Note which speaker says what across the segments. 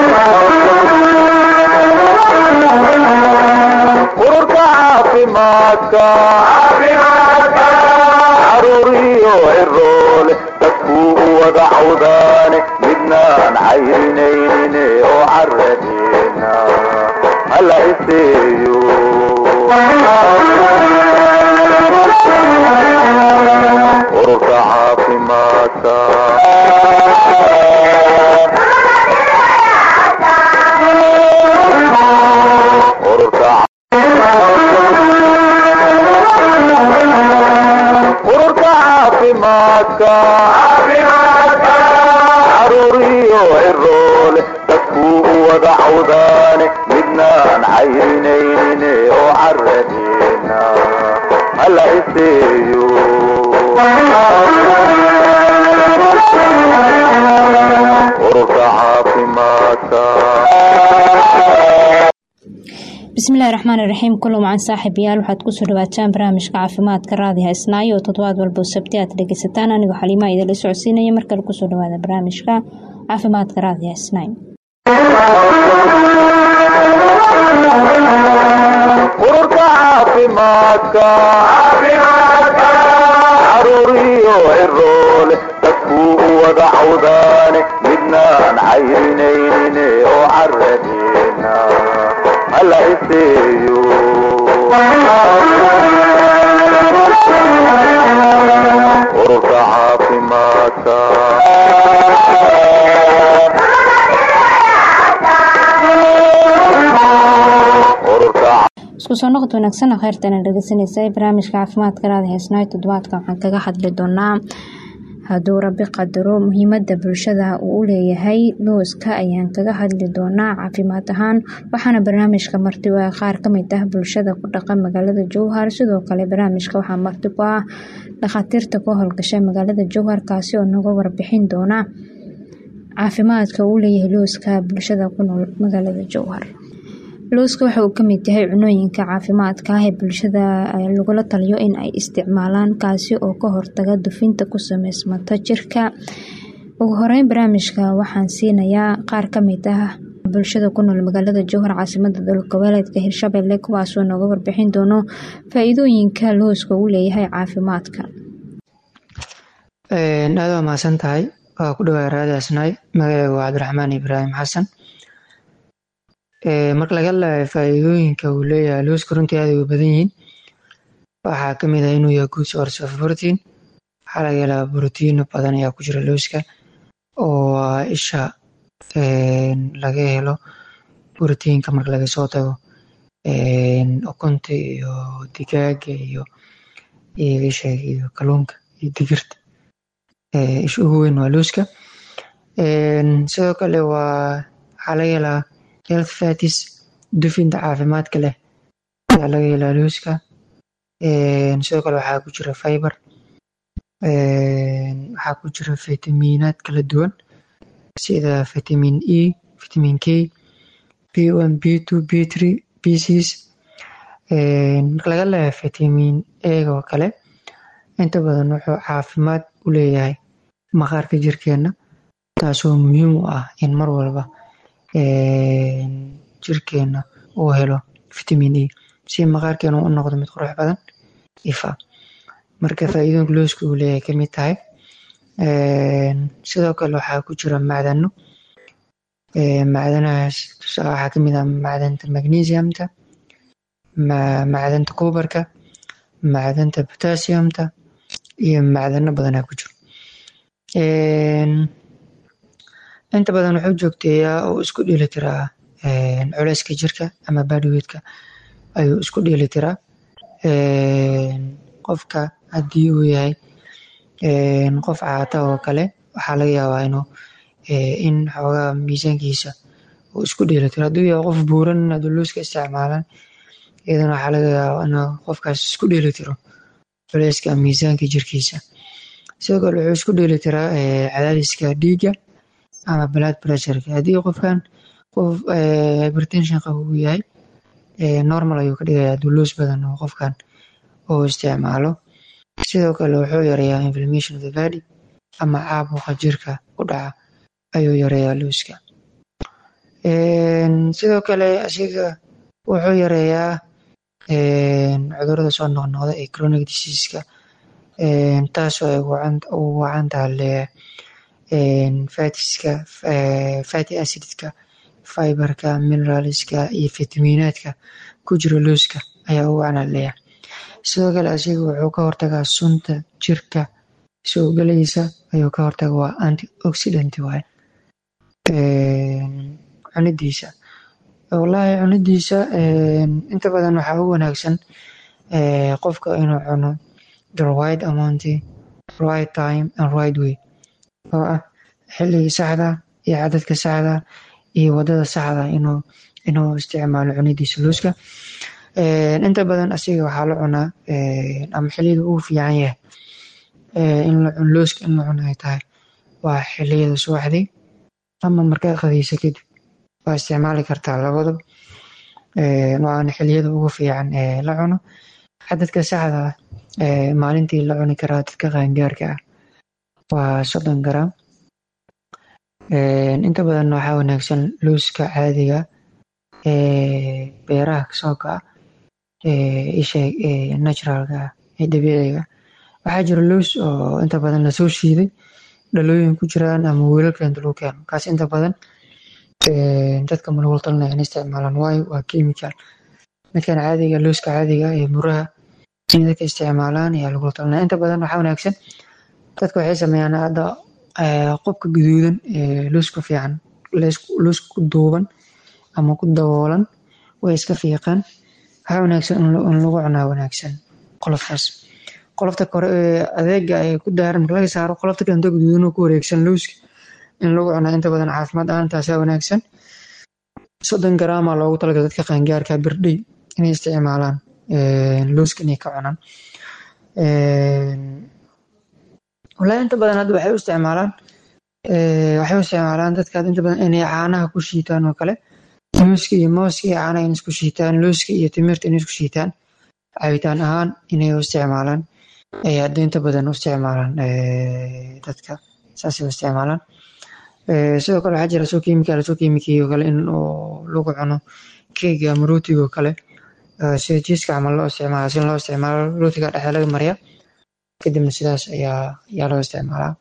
Speaker 1: ururka caafimaadka caruuriyo ciroole dadkuu u wada cawdaane midnaan cayrinaynin oo caradeena hala iseeyo ururka caafimaadka ururka ururka caafimaadka caruuriyo ciroole dadkuu u wada cawdaane midnaan cayrinaynin oo caradeena hala iseeyo ururka caafimaadka
Speaker 2: bismillahi raxmaani raxiim kulan wacan saaxiibayaal waxaad kusoo dhawaataan barnaamijka caafimaadka raadiha isnaayo oo toddobaad walba sabti aad dhegeysataan anigoo xaliimaa idinla socodsiinaya markale kusoo dhawaada barnaamijka caafimaadka raadiha isnaayo
Speaker 1: ururka caafimaadka caruuriyo ciroole dadkuu u wada cawdaane midnaan cayrinaynin oo caradeena hala iseeyo ururka caafimaadka ururka
Speaker 2: isku soo noqod wanaagsan kheyrtana dhegeysanaysa barnaamijka caafimaadka raadiha isnaayo toddobaadka waxaan kaga hadli doonaa hadduu rabi qadaro muhiimada bulshada uu u leeyahay looska ayaan kaga hadli doonaa caafimaad ahaan waxaana barnaamijka marti u ah qaar kamid ah bulshada ku dhaqan magaalada jowhar sidoo kale barnaamijka waxaa marti ku ah dhakhaatiirta ka howlgasha magaalada jowhar kaasi oo naga warbixin doona caafimaadka uu leeyahay looska bulshada ku nool magaalada jowhar looska waxa uu kamid yahay cunooyinka caafimaadka ah ee bulshada lagula taliyo in ay isticmaalaan kaasi oo ka hortaga dufinta ku sameysmata jirka ugu horeyn barnaamijka waxaan siinayaa qaar kamid ah bulshada ku nool magaalada jowhar caasimada dalgoboleedka hirshabelle kuwaasoo nooga warbixin doono faa-iidooyinka looska uu leeyahay caafimaadka
Speaker 3: aada waa mahadsan tahay waa ku dhawaa raadi asnaay magaceyga waa cabdiraxmaan ibraahim xasan marka laga hadlayo faa-iidooyinka uu leeyahay looska runtii aad ay u badan yihiin waxaa kamid ah inuu yahay good source of protein waxaa laga helaa brotiino badan ayaa ku jira looska oo isha laga helo brotiinka marka laga soo tago ukunta iyo digaaga iyo isha iyo kalluunka iyo digirta isha ugu weyn waa looska sidoo kale waa waxaa laga helaa health fatis dufinta caafimaadka leh ayaa laga helaa looska sidoo kale waxaa ku jira fiber waxaa ku jira fitamiinaad kala duwan sida vitamin e vitamin k b one b two b three b six marka laga leeyahay vitamin ega oo kale inta badan wuxuu caafimaad u leeyahay maqaarka jirkeena taasoo muhiim u ah in mar walba jirkeena uu helo vitamin e si maqaarkeena u noqdo mid qurux badan ifa marka faa-iidooyinka looska uu leeyahay kamid tahay sidoo kale waxaa ku jira macdano macdanahaas waxaa kamid ah macdanta magnesiumta macdanta kubarka macdanta potassiumta iyo macdano badanaa ku jiro inta badan wuxuu joogteeyaa oo isku dheeli tiraa culeyska jirka ama badweedka ayuu isku dheeli tiraa qofka haddii uu yahay qof caata oo kale waxaa laga yaabaa inuu in xoogaa miisaankiisa uu isku dheeli tiro hadduu yahay qof buuran hadduu looska isticmaalan iyadana waxaa laga yaabaa inuu qofkaas isku dheeli tiro culeyska miisaanka jirkiisa sidoo kale wuxuu isku dheeli tiraa cadaadiska dhiigga ama blood pressureka haddii qofkan qof hypertension qaba uu yahay normal ayuu ka dhigayaa hadduu loos badan oo qofkan uu isticmaalo sidoo kale wuxuu yareeyaa inflammation of the body ama caabuqa jirka ku dhaca ayuu yareeyaa looska sidoo kale asiga wuxuu yareeyaa cudurada soo noqnoqda ee chronic diseaseska taasoo ay ugu wacan tahay fatiska fatty acidska fiberka mineralska iyo fitamiinaadka ku jira looska ayaa ugu wacan leeyahay sidoo kale asiga wuxuu ka hortagaa sunta jirka soo galaysa ayuu ka hortaga waa antioxidant waaye cunidiisa wallaahi cunidiisa inta badan waxaa ugu wanaagsan qofka inuu cuno the right amount right time and right way oo ah xilligii saxda iyo cadadka saxda iyo wadada saxda inuu inuu isticmaalo cunidiisa looska inta badan asiga waxaa la cunaa ama xiliyada ugu fiican yahay in la cuno looska in la cuno ay tahay waa xiliyada subaxdii ama markaad qadayso kadib waa isticmaali kartaa labadaba waana xiliyada ugu fiican ee la cuno cadadka saxda ah maalintii la cuni karaa dadka qaangaarka ah waa soddon garam inta badan waxaa wanaagsan looska caadiga beeraha kasoo kaca isha naturalka ah ee dabiiciga waxaa jira loos oo inta badan lasoo shiiday dhalooyin ku jiraan ama weelalka inta lagu keeno kaas inta badan dadka ma lagula talinaya in isticmaalaan waayo waa chemical midkan caadiga looska caadiga ee muraha in dadka isticmaalaan ayaa lagula talinaya inta badan waxaa wanaagsan dadka waxay sameeyaan hadda qubka gaduudan ee looska fiican looska ku duuban ama ku daboolan way iska fiiqaan waxaa wanaagsan in lagu cunaa wanaagsan qoloftaas qolofta kore ee adeega ee ku daaran marka laga saaro qolofta kale intoo gaduudan oo ku wareegsan looska in lagu cunaa inta badan caafimaad ahaan taasaa wanaagsan soddon garaamaa loogu talagalay dadka qaangaarka birdhey inay isticmaalaan looska inay ka cunaan wallaahi inta badan hadda waxay u isticmaalaan waxay u isticmaalaan dadka inta badan inay caanaha ku shiitaan oo kale muuska iyo mooska iyo caanaha inay isku shiitaan looska iyo timirta inay isku shiitaan cabitaan ahaan inay u isticmaalaan ay hadda inta badan u isticmaalaan dadka saasay u isticmaalaan sidoo kale waxaa jira soo kiimikaal soo kiimikii oo kale in lagu cuno keega ama rootiga oo kale sida jiiska camal loo isticmaala si loo isticmaalo rootiga dhexda laga mariya kadibna sidaas ayaa ayaa loo isticmaalaa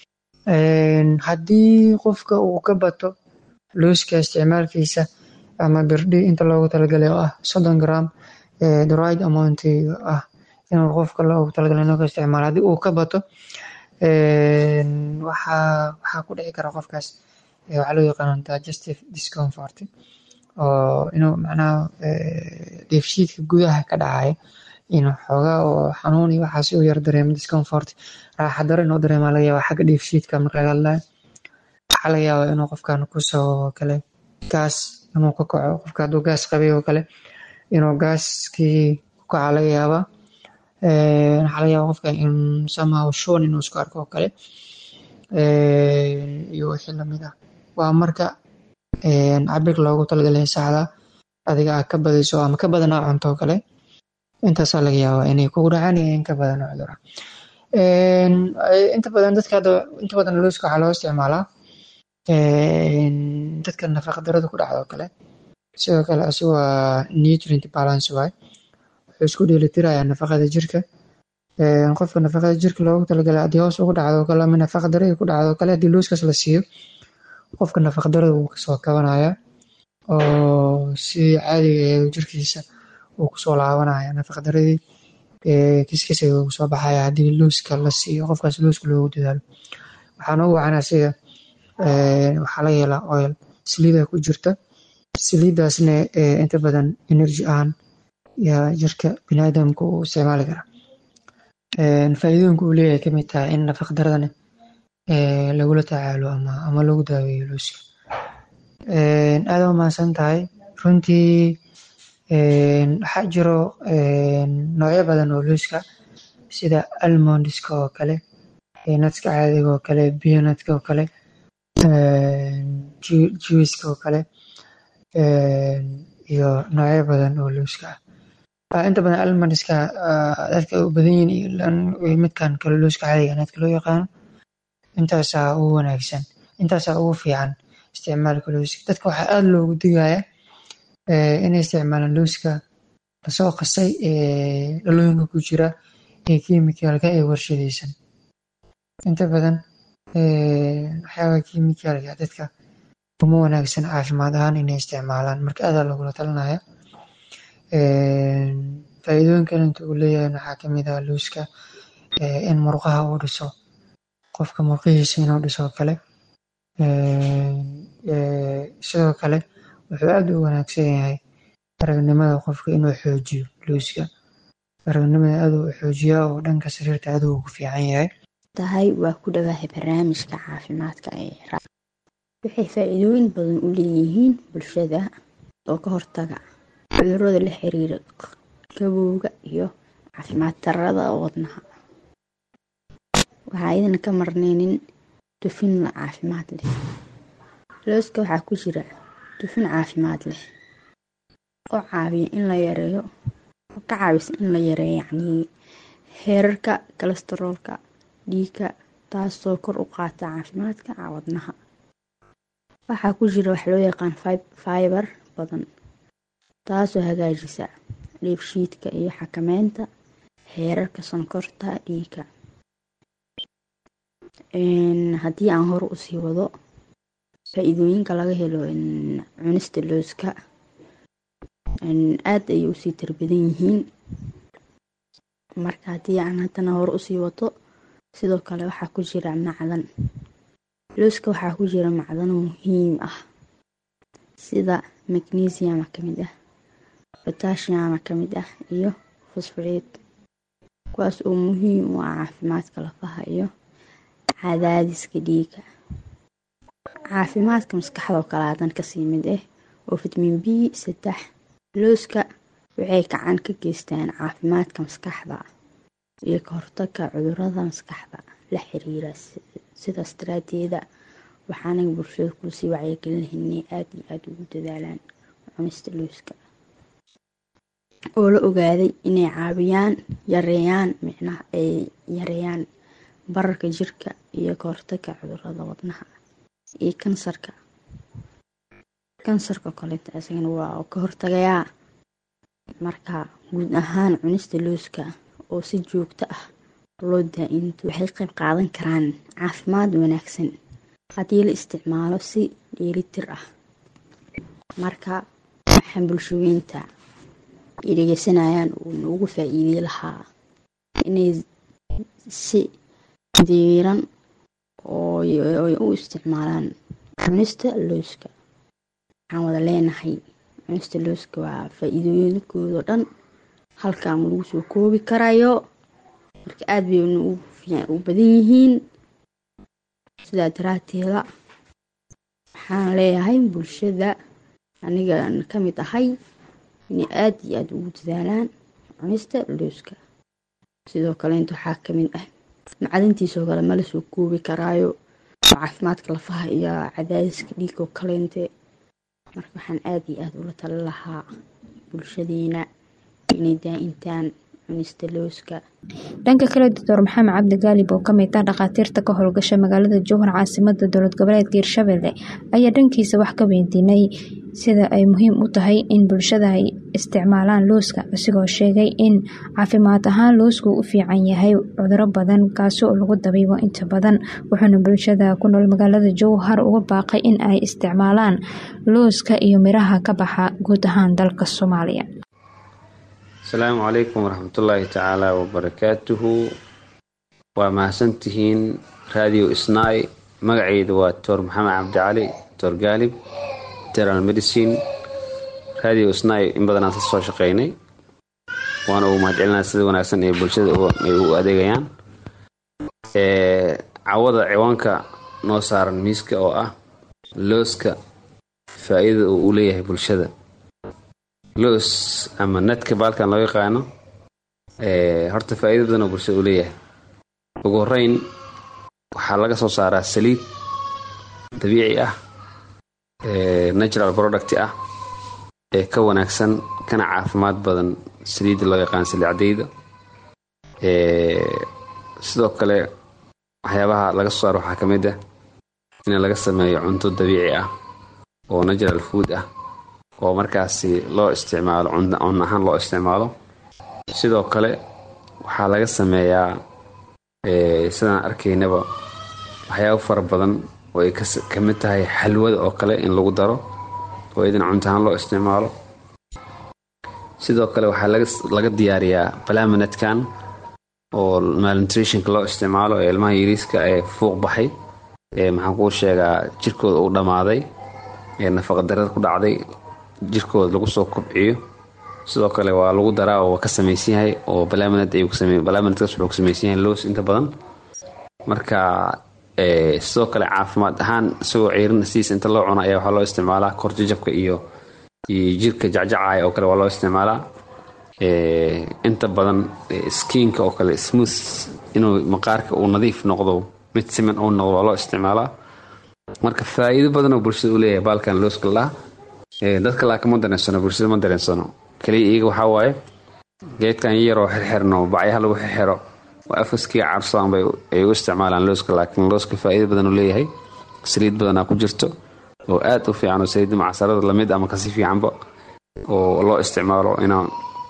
Speaker 3: haddii qofka uu ka bato looska isticmaalkiisa ama birdhi inta loogu talagalay oo ah soddon gram the right amount ah inuu qofka loogu talagalay inuu ka isticmaalo haddii uu ka bato waxaa waxaa ku dhici kara qofkaas waxaa loo yaqaana digestive discomfort oo inuu macnaha dheefshiidka gudaha ka dhacaya inuu xoogaa oo xanuun iyo waxaas u yar dareemo discomfort raaxa daro inuu dareemaa laga yaabaa xagga dheefshiidka marka laga hadlayo waxaa laga yaabaa inuu qofkan kusoo kale gaas inuu ka kaco qofka hadduu gaas qabay oo kale inuu gaaskii ku kaca laga yaabaa waxaa laga yaabaa qofka in somehow shon inuu isku arko oo kale iyo wixii lamid ah waa marka cabir loogu talagalay saxda adiga aad ka badayso ama ka badan aa cunto oo kale intaasaa laga yaabaa inay kugu dhacaan iyo in ka badan oo cudur ah inta badan dadka hadda inta badan looska waxaa loo isticmaalaa dadka nafaqa darada ku dhacda oo kale sidoo kale asigu waa nutrient balance waay wuxuu isku dheelitirayaa nafaqada jirka qofka nafaqada jirka loogu talagalay haddii hoos ugu dhacdo oo kale ama nafaqa darada ku dhacdo oo kale haddii looskaas la siiyo qofka nafaqa darada wuu kasoo kabanaya oo si caadiga ee jirkiisa uu kusoo laabanaya nafaqa daradii kiskisa uu soo baxaya haddii looska la siiyo qofkaas looska loogu dadaalo waxaan ugu wacan asiga waxaa laga helaa oil saliida ku jirta saliidaasna inta badan energy ahaan yaa jirka biniaadamka uu isticmaali karaa faa'iidooyinka uu leeyahay kamid tahay in nafaqa daradana lagula tacaalo ama ama lagu daaweeyo looska aada u mahadsan tahay runtii waxaa jiro noocyo badan oo looska sida almondiska oo kale natska caadiga oo kale bionatka oo kale juiska oo kale iyo noocyo badan oo looska ah inta badan almondiska dadka u badan yihiin midkan kale looska caadiga natka loo yaqaano intaasaa ugu wanaagsan intaasaa ugu fiican isticmaalka looska dadka waxaa aada loogu digaya inay isticmaalaan looska lasoo qasay ee dhalooyinka ku jira ee kiimikaalka ee warshadaysan inta badan waxyaabaha kiimikaalka dadka uma wanaagsan caafimaad ahaan inay isticmaalaan marka aadaa lagula talinaya faa'iidooyin kale inta uu leeyahay waxaa kamid ah looska in murqaha uu dhiso qofka murqihiisa inuu dhiso kale sidoo kale wuxuu aada u wanaagsan yahay aragnimada qofka inuu xoojiyo looska aragnimada aada u xoojiya oo dhanka sariirta aada ugu fiican yahay
Speaker 4: tahay waa ku dhawaahay barnaamijka caafimaadka ee waxay faa-iidooyin badan u leeyihiin bulshada oo ka hortaga cudurada la xiriira gabowga iyo caafimaad darada wadnaha waxaa idana ka marneynin dufin la caafimaad leh looska waxaa ku jira dufin caafimaad leh oo caawiya in la yareeyo oo ka caawisa in la yareeyo yacnii heerarka kolestaroolka dhiigga taasoo kor u qaata caafimaadka wadnaha waxaa ku jira wax loo yaqaan fiber badan taasoo hagaajisa dheefshiidka iyo xakameynta heerarka sonkorta dhiigga haddii aan hore usii wado faa-iidooyinka laga helo cunista looska aada ayay usii tarbadan yihiin marka haddii aan haddana hore usii wato sidoo kale waxaa ku jira macdan looska waxaa ku jira macdano muhiim ah sida magnesiama kamid ah botasiama kamid ah iyo fosforeed kuwaas oo muhiim u ah caafimaadka lafaha iyo cadaadiska dhiiga caafimaadka maskaxda oo kale hadan kasii mid ah oo fitamiin b saddex looska waxay gacan ka geystaan caafimaadka maskaxda iyo ka hortagka cudurada maskaxda la xiriira sidaas daraadeeda waxaanaga bulshada kuusii wacyigelinlahaynay aada iyo aada ugu dadaalaan cunista looska oo la ogaaday inay caawiyaan yareeyaan micnaha ay yareeyaan bararka jirka iyo ka hortagga cudurada wadnaha iyo kansarka kansarka kaleeto isagana waa ka hortagayaa marka guud ahaan cunista looska oo si joogto ah loo daa-into waxay qayb qaadan karaan caafimaad wanaagsan haddii la isticmaalo si dheelitir ah marka waxaan bulshooyinta ay dhegeysanayaan uu noogu faa-iidey lahaa inay si diiran oo u isticmaalaan cunista looska waxaan wada leenahay cunista looska waa faa-iidooyinkoodo dhan halkaan lagu soo koobi karayo marka aada bay u badan yihiin sidaa daraateeda waxaan leeyahay bulshada anigan ka mid ahay inay aada iyo aada ugu dadaalaan cunista looska sidoo kaleynta waxaa kamid ah macdantiisoo kale mala soo koobi karaayo oo caafimaadka lafaha iyo cadaadiska dhiigoo kaleynte marka waxaan aada iyo aada ula tali lahaa bulshadeena inay daa-intaan cunista looska
Speaker 2: dhanka kale doctor maxamed cabdi gaalib oo kamid ah dhakhaatiirta ka howlgasha magaalada jowhar caasimada dowlad goboleedka hirshabelle ayaa dhankiisa wax ka weydiinay sida ay muhiim u tahay in bulshada ay isticmaalaan looska isigoo sheegay in caafimaad ahaan loosku u fiican yahay cuduro badan kaasi oo lagu dabiibo inta badan wuxuuna bulshada ku nool magaalada jowhar uga baaqay in ay isticmaalaan looska iyo miraha ka baxa guud ahaan dalka soomaaliya
Speaker 5: asalaamu calaykum waraxmatullaahi tacaala wabarakaatuhu waa mahadsantihiin radio isnai magaceyda waa doctor maxamed cabdicali doctor gaalib internal medicine radio isnai in badanaan ka soo shaqeynay waana ugu mahadcelinaa sida wanaagsan ee bulshada ay u adeegayaan cawada ciwaanka noo saaran miiska oo ah looska faa-iidada uu u leeyahay bulshada loos ama nadka baalkan loo yaqaano horta faa-ida badan oo bulshada u leeyahay ugu horeyn waxaa laga soo saaraa saliid dabiici ah natural product ah ee ka wanaagsan kana caafimaad badan saliidda loo yaqaan saliid cadeyda sidoo kale waxyaabaha laga soo saaro waxaa ka mid ah in laga sameeyo cunto dabiici ah oo natural food ah oo markaasi loo isticmaalo cun ahaan loo isticmaalo sidoo kale waxaa laga sameeyaa sidaan arkaynaba waxyaabo fara badan oo ay ka mid tahay xalwada oo kale in lagu daro oo idan cunto ahaan loo isticmaalo sidoo kale waxaa laga diyaariyaa balamanetkan oo malnutritionka loo isticmaalo ee ilmaha yariiska ee fuuq baxay ee maxaan kuu sheegaa jirkooda uu dhammaaday ee nafaqadarada ku dhacday jirkooda lagu soo kobciyo sidoo kale waa lagu daraa oo ka samaysan yahay oo balamaned balamanedkaas wuxuu ka samaysan yahay loos inta badan marka sidoo kale caafimaad ahaan isagoo ciirin sidiisa inta loo cuno ayaa waxaa loo isticmaalaa korjajabka iyo iyo jirka jacjacaya oo kale waa loo isticmaalaa inta badan skiinka oo kale smooth inuu maqaarka uu nadiif noqdo mid siman uu noqdo waa loo isticmaalaa marka faa'iido badan oo bulshada u leeyahay baalkan looska laa dadka laakiin ma dareensano bulshada ma dareensano kaliya iyaga waxaa waaye geedkan yaroo xirxirno bacyaha lagu xirxiro oo afaskiga carsadaan bay ay u isticmaalaan looska laakiin looska faa'iido badan uu leeyahay saliid badanaa ku jirto oo aad u fiican oo saliidda macsarada lamid ama kasi fiicanba oo loo isticmaalo inaa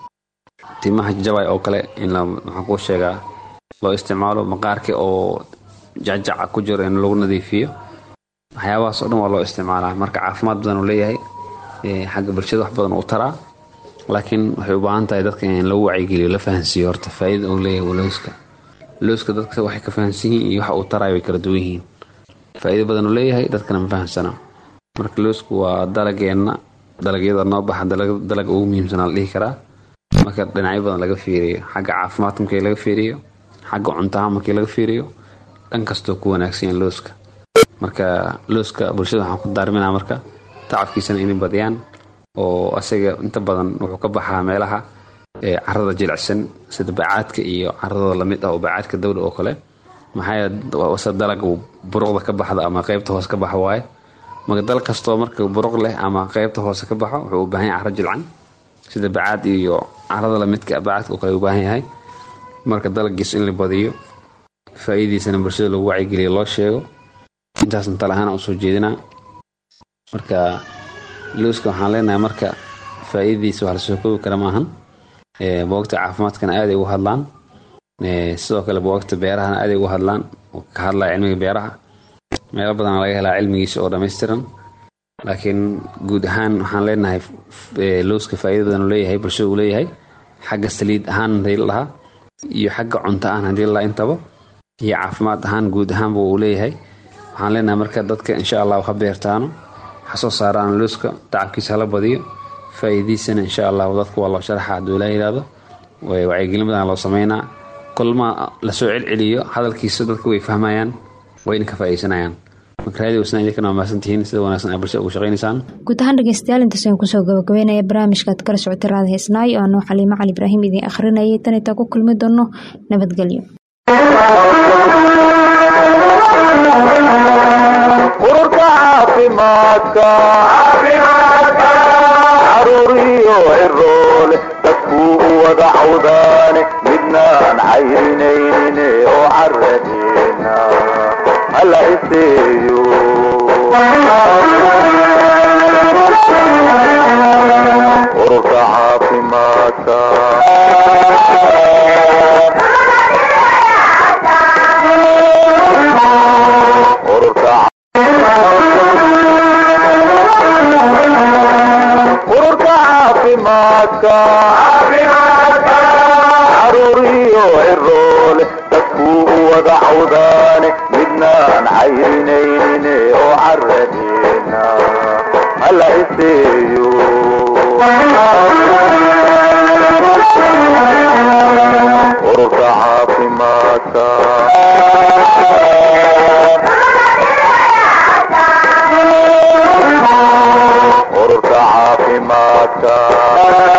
Speaker 5: timaha jabay oo kale in maxaan kuu sheegaa loo isticmaalo maqaarka oo jacjaca ku jiro in lagu nadiifiyo waxyaabahaas oo dhan waa loo isticmaalaa marka caafimaad badan uu leeyahay xagga bulshada wax badan uu taraa laakiin waxay u baahan tahay dadka in lagu wacyigeliyo la fahansiiyo horta faa'iida uu leeyahay looska looska dadka waxay ka fahansan yihiin iyo waxa uu tarayo way kala duwan yihiin faa'iido badan uu leeyahay dadkana ma fahansana marka loosku waa dalageenna dalagyada noo baxa dalaga ugu muhiimsanaa la dhihi karaa marka dhinacyo badan laga fiiriyo xagga caafimaadka markii laga fiiriyo xagga cuntaha markii laga fiiriyo dhan kastoo ku wanaagsan yahay looska marka looska bulshada waxaan ku daarminaa marka tacabkiisana inay badiyaan oo asaga inta badan wuxuu ka baxaa meelaha carada jilicsan sida bacaadka iyo caradooda lamid ah oo bacaadka dawla oo kale maxaa dalaga buruqda ka baxda ama qeybta hoose ka baxa waaye marka dal kastoo marka buruq leh ama qeybta hoose ka baxo wuxuu u baahan yahay caro jilcan sida bacaad iyo carada lamidka bacaadka oo kale u baahan yahay marka dalagiis in la badiyo faa'iidiisana bulshada lagu wacyigeliyo loo sheego intaasna tale ahaan usoo jeedinaa marka looska waxaan leenahay marka faa'iidadiisa wax lasoo koobi kara maahan boogta caafimaadkana aaday ugu hadlaan sidoo kale boogta beerahana aaday ugu hadlaan oo ka hadlaya cilmiga beeraha meelo badan laga helaa cilmigiisa oo dhammaystiran laakiin guud ahaan waxaan leenahay looska faa'iida badan uu leeyahay bulshada uu leeyahay xagga saliid ahaan hadii la dhahaa iyo xagga cunto ahaan hadii la dhahaa intaba iyo caafimaad ahaan guud ahaanba uu leeyahay waxaan leenahay marka dadka insha allah ha beertaano ha soo saaraan looska tacabkiisa hala badiyo faa'iidiisana insha allah dadka waa loo sharaxa hadduu ilaa yidhaahdo wacyigelin badan loo sameynaa kulma lasoo celceliyo hadalkiisa dadka way fahmayaan wayna ka faa'iidaysanayaan marka raadi wasna idinkana waa mahadsantihiin sida wanaagsan ay bulshada ugu shaqaynaysaan
Speaker 2: guud ahaan dhegeystayaal intaas ayaan kusoo gabagabeynaya barnaamijkaad kala socotay raada heesnaay oo anuu xaliimo cali ibraahim idiin akhrinayay tan intaa ku kulmi doono nabadgelyo
Speaker 1: ururka caafimaadka caruuriyo ciroole dadkuu u wada cawdaane midnaan cayrinaynin oo caradeena hala iseeyo ururka caafimaadka ururka ururka caafimaadka caruuriyo ciroole dadkuu u wada cawdaane midnaan cayrinaynin oo caradeena hala iseeyo ururka caafimaadka ururka caafimaadka